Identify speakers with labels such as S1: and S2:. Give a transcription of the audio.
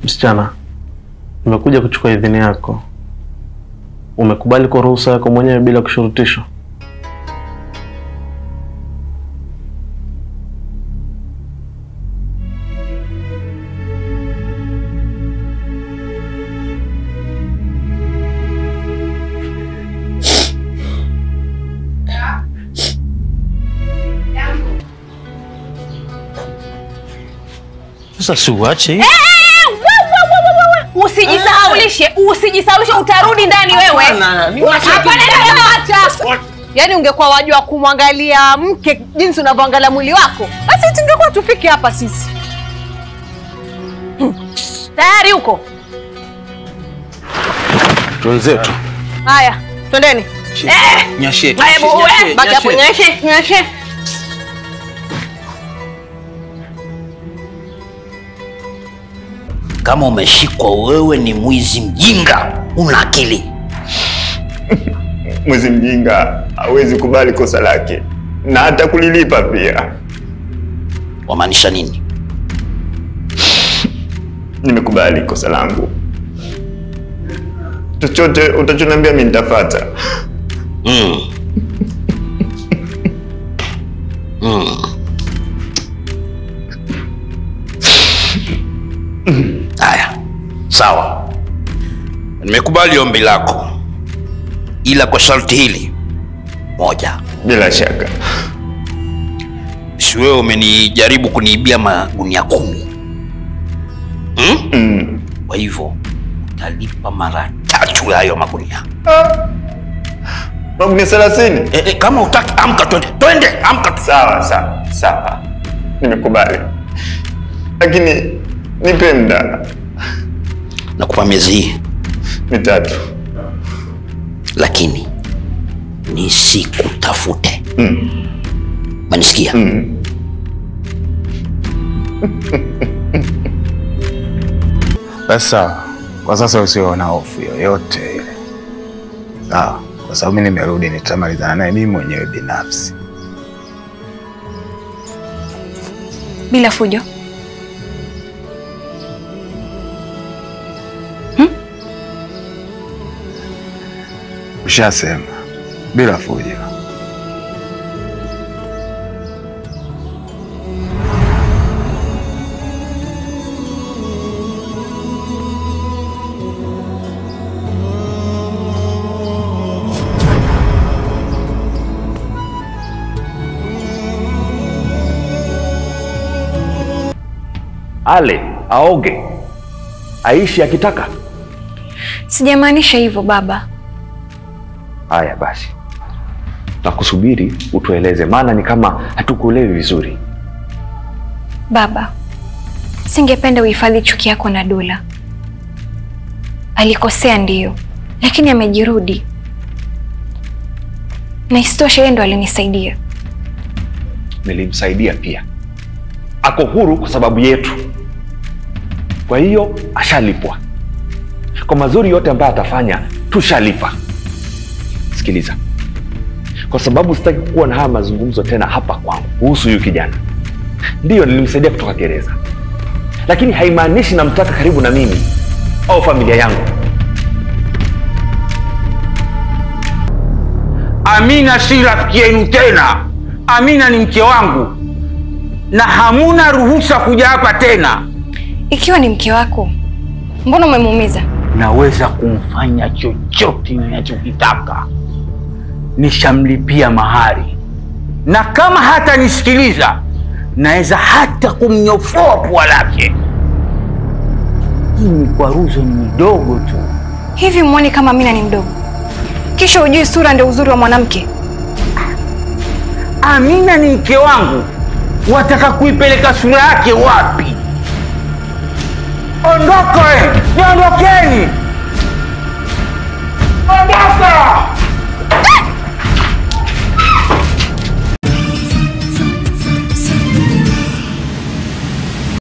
S1: Msichana, nimekuja kuchukua idhini yako. Umekubali kwa ruhusa yako mwenyewe bila kushurutishwa?
S2: Sasa si uache
S3: Usijisahaulishe, usijisahaulishe, utarudi ndani wewe. Hapana, acha. Yaani ungekuwa wajua kumwangalia mke jinsi unavyoangalia mwili wako, basi tungekuwa tufike hapa sisi. Hmm. Tayari huko?
S2: twenzetu.
S3: Haya, twendeni. Eh,
S2: Nyashe.
S3: haya, bu- we, baki hapo, nyeshe, nyeshe.
S4: Kama umeshikwa wewe ni mwizi mjinga, una akili.
S5: Mwizi mjinga hawezi kubali kosa lake na hata kulilipa pia.
S4: Wamaanisha nini?
S5: Nimekubali kosa langu, chochote utachoniambia mimi nitafuata.
S4: Mm. Mm. Haya, sawa, nimekubali ombi lako, ila kwa sharti hili moja.
S5: Bila shaka.
S4: Si wewe umenijaribu kuniibia magunia kumi hmm?
S5: Mm.
S4: Kwa hivyo utalipa mara tatu ya hayo magunia.
S5: Magunia thelathini?
S4: E, e, kama utaki amka, twende twende, amka tu.
S5: Sawa sawa sawa, nimekubali, lakini nipe muda
S4: Nakupa miezi hii,
S5: mitatu.
S4: lakini nisikutafute.
S5: Mm.
S4: Manisikia?
S5: Mm.
S6: Basi sawa, kwa sasa usiwe na hofu yoyote ile, sawa? Kwa sababu mimi nimerudi, nitamalizana naye mimi mwenyewe binafsi.
S7: bila fujo.
S6: Ushasema bila fujo.
S8: ale aoge aishi akitaka.
S7: Sijamaanisha hivyo baba.
S8: Haya basi, nakusubiri utueleze, maana ni kama hatukuelewi vizuri.
S7: Baba, singependa uhifadhi chuki yako na Dula. Alikosea ndiyo, lakini amejirudi, na isitoshe yeye ndo alinisaidia.
S8: Nilimsaidia pia, ako huru kwa sababu yetu, kwa hiyo ashalipwa kwa mazuri yote ambayo atafanya, tushalipa. Sikiliza, kwa sababu sitaki kuwa na haya mazungumzo tena hapa kwangu kuhusu huyu kijana. Ndiyo, nilimsaidia kutoka gereza, lakini haimaanishi namtaka karibu na mimi au familia yangu.
S9: Amina si rafiki yenu tena. Amina ni mke wangu na hamuna ruhusa kuja hapa tena.
S7: Ikiwa ni mke wako, mbona umemuumiza?
S9: Naweza kumfanya chochote ninachokitaka, nishamlipia mahari, na kama hata nisikiliza, naweza hata kumnyofoa pua lake. Hii mikwaruzo ni midogo tu.
S7: Hivi mwoni kama Amina ni mdogo, kisha ujui sura ndio uzuri wa mwanamke?
S9: Amina ni mke wangu, wataka kuipeleka sura yake wapi? Ondoka we, niondokeni! Ondoka!